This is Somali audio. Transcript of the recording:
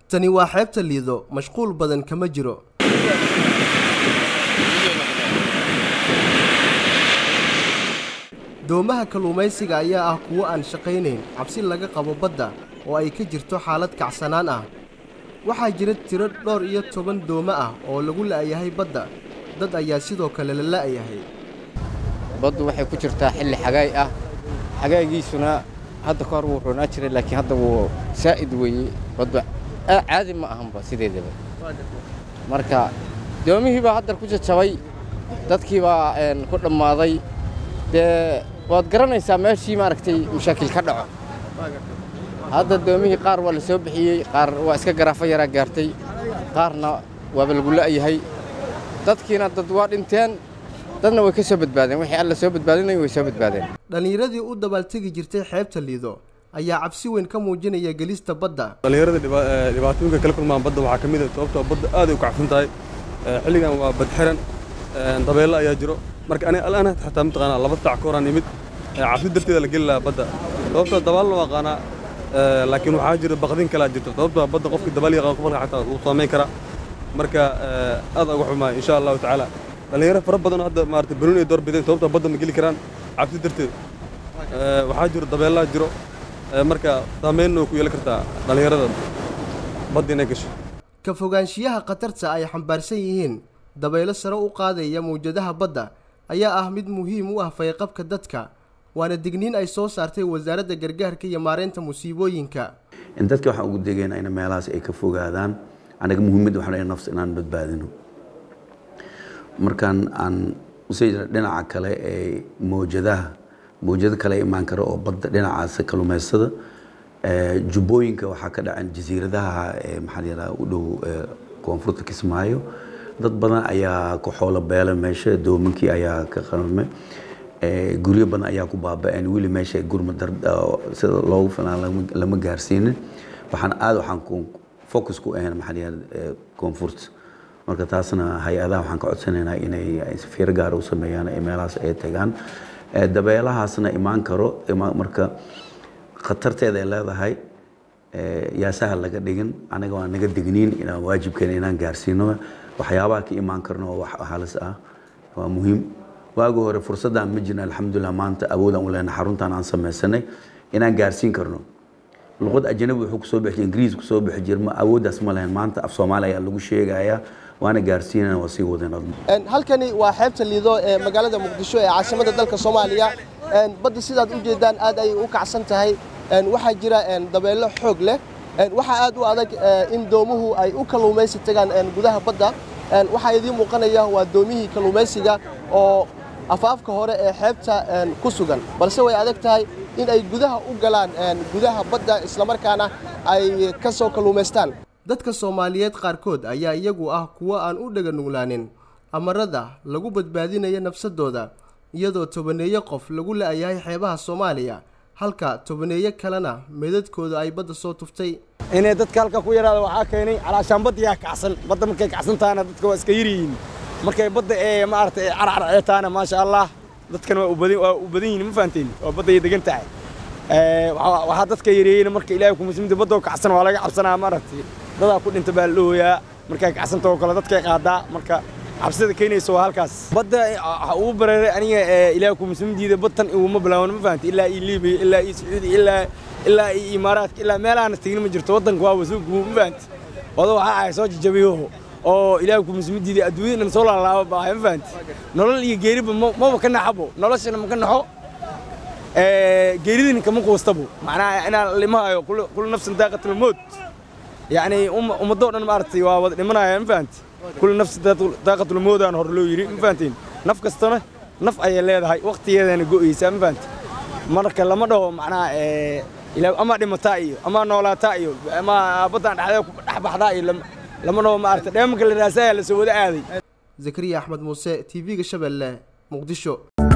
tani waa xeebta liido mashquul badan kama jiro doomaha kalluumaysiga ayaa ah kuwo aan shaqaynayn cabsi laga qabo badda oo ay ka jirto xaalad kacsanaan ah waxaa jira tiro dhowr iyo toban doomo ah oo lagu la'yahay badda dad ayaa sidoo kale la la'yahay baddu waxay ku jirtaa xilli xagaay ah xagaagiisuna hadda ka hor wuu roonaa jiray laakiin hadda wuu saa'id weeye baddu caadi ma ahanba sideedaba marka doomihii baa haddar ku jajabay dadkii baa ku dhammaaday dee waad garanaysaa meeshii maaragtay mashaakil ka dhaco hadda doomihii qaar waa la soo bixiyey qaar waa iska garaafo yaraa gaartay qaarna waaba lagu la'yahay dadkiina dad waa dhinteen dadna way ka soo badbaadeen wixii alla soo badbaadinay way soo badbaadeen dhallinyaradii u dabaaltegi jirtay xeebta liido ayaa cabsi weyn ka muujinaya gelista badda dhallinyarada dhibaatooyinka kala kulmaan badda waxaa ka mid ah sababtoo badda aad ay u kacsan tahay xilligan waa bad xiran dabeello ayaa jiro marka aniga al'aana xataa mataqaanaa laba saac ka horaan nimid cabsi darteeda la geli lahaa badda sababtoo dabaalna waa qaanaa laakiin waxaa jira baqdin kalaa jirto sababtoo badda qofkii dabaal yaqaan qofka xataa uu saamayn karaa marka aad uga xumaa insha allahu tacaala dhallinyaro fara badan hadda maarata banuun ay door bideen sababtoo badda ma geli karaan cabsi darteed waxaa jiro dabeellaa jiro marka saamaynna way ku yeelan kartaa dhallinyarada badda inay gasho ka fogaanshiyaha khatarta ay xambaarsan yihiin dabaylo sare u qaadaya mawjadaha badda ayaa ah mid muhiim u ah fayqabka dadka waana digniin ay soo saartay wasaaradda gargaarka iyo maareynta musiibooyinka dadka waxaan ugu degaynaa in meelahaas ay ka fogaadaan anaga muhiimadda waxaan nafs inaan badbaadino markaan aan usii dhinaca kale ee mawjadaha mawjado kale imaan kara oo badda dhinacaas kalluumaystada jubbooyinka waxaa ka dhacan jasiiradaha maxaa yidhaha u dhow koonfurta kismaayo dad badan ayaa ku xoolo beela meesha doominkii ayaa ka qalmay guryo badan ayaa ku baaba'een weli meesha gurma sida loogu filaan lama gaarsiinin waxaan aad waxaan focus ku ahayn maxaa yidhaha koonfurta marka taasna hay-adaha waxaan ka codsanaynaa inay fiiro gaar u sameeyaan ee meelahaas ay tagaan dabeelahaasna imaan karo marka khatarteeda ay leedahay yaasaha laga dhigin anaga waa naga digniin inaan waajibkeena inaan gaarsiino waxyaabaha ka imaan karno oo wax halis ah waa muhiim waagi hore fursaddan ma jirna alxamdulilah maanta awoodaan u lehna xaruntan aan samaysanay inaan gaarsiin karno luqad ajanabi wuxuu kusoo bixi ingiriis kusoo bixi jir ma awooddaas ma lehen maanta af soomaali ayaa lagu sheegayaa waana gaarsiinana waa sii wadeen halkani waa xeebta liido ee magaalada muqdisho ee caasimada dalka soomaaliya badda sidaad u jeedaan aad ayay u kacsan tahay waxaa jira dabeello xoog leh waxaa aad u adag in doomuhu ay u kalluumaysi tagaan gudaha badda waxaa idiin muuqanaya waa doomihii kalluumaysiga oo afaafka hore ee xeebta ku sugan balse way adag tahay in ay gudaha u galaan gudaha badda islamarkaana ay ka soo kalluumaystaan dadka soomaaliyeed qaarkood ayaa iyagu ah kuwo aan u dhega nuglaanin amarada lagu badbaadinaya nafsadooda iyadoo tobaneeyo qof lagu la'yahay xeebaha soomaaliya halka tobaneeyo kalena meedadkooda ay badda soo tuftay inay dadka halka ku yaraada waxaa keenay calaashaan badda yaa kacsan badda markay kacsan tahana dadka waa iska yaryihiin markay badda ee maaragtay carcar ee tahana maasha allah dadkana waa u badan waa u badan yihiin ma fahanteen waa badda ay degan tahay waxaa dadka yareeyeyna marka ilaahay ku muslimta badda oo kacsan waa laga cabsanaa maaragtay dadaa ku dhinta baa la dhooyaa markay kacsanta oo kale dadkay qaadaa marka cabsida keenaysa waa halkaas badda waxa ugu bareeray aniga ilaahay ku muslimdiida badtan iguma bilaawan ma fahanti ilaa ii liibiya ilaa ii sacuudi ilaa ilaa ii imaaraadka ilaa meelahaana tegin ma jirto waddanka waa wasuugu ma fahanti wado waxaa ahay soo jajabiyo oo ilaahay ku muslimdiida adduunyadana soo laalaaba baahay ma fahanti nolol iyo geeriba maba ka naxabo noloshana ma ka naxo geeridina kama quustabo macnaha inaan limahayo kula nafsan daaqatul mowt yacni ummadoo dhan maaragtay waa wada dhimanaya ma fahanti kula nafsi daaqatul mowdaan hore loo yidhi ma fahantiin naf kastana naf ayay leedahay waqtigeedana go'aysaa ma fahanti marka lama dhaho macnaha ama dhimataa iyo ama noolaataa iyo ama baddaan dhexdee ku dhex baxdaa iyo lama dhaho maaragtay dheemanka la raasaya la soo wada aaday zakariya axmed muuse t v-ga shabeelle muqdisho